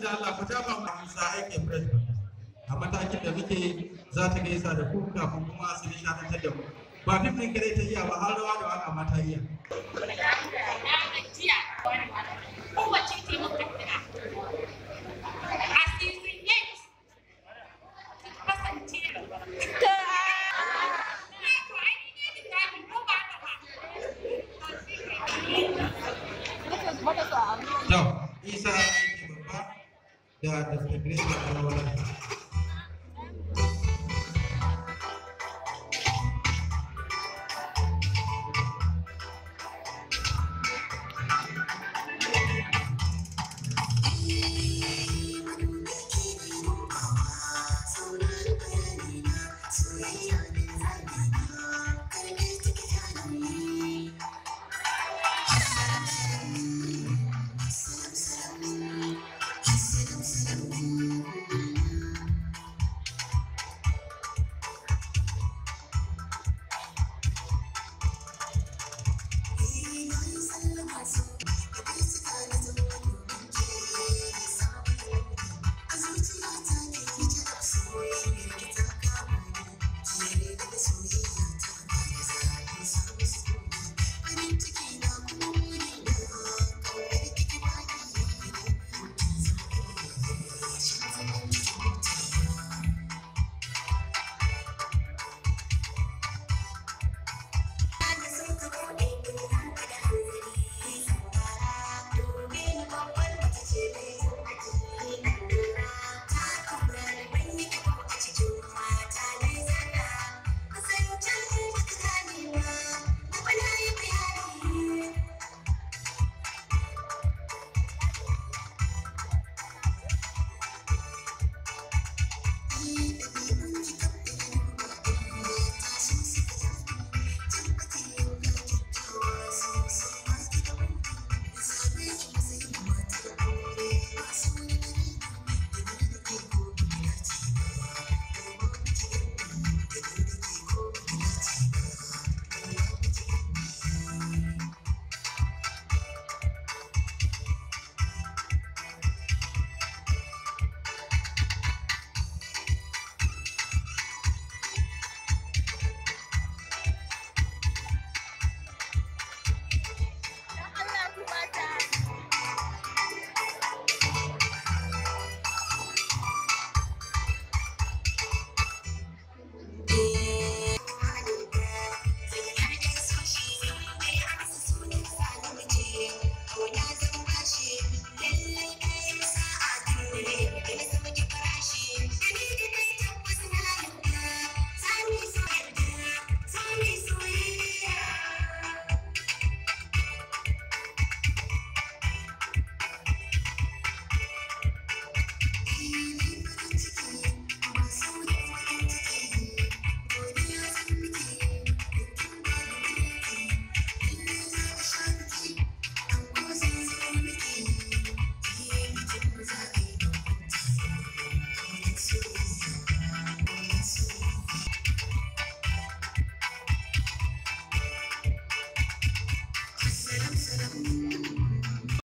da Allah ku tafa mu Musa aikin president a matakin da muke za ta gaisa da ku kafin kuma su nishadantar da ku ba fim ɗin kare ta iya ba har rawa da waka ma ta iya kowace ce muka tana a season 8 kasance ta to ai ni ne da zabi ko ba ka ba to isa aiki babba da dr grace da alwala Soyayya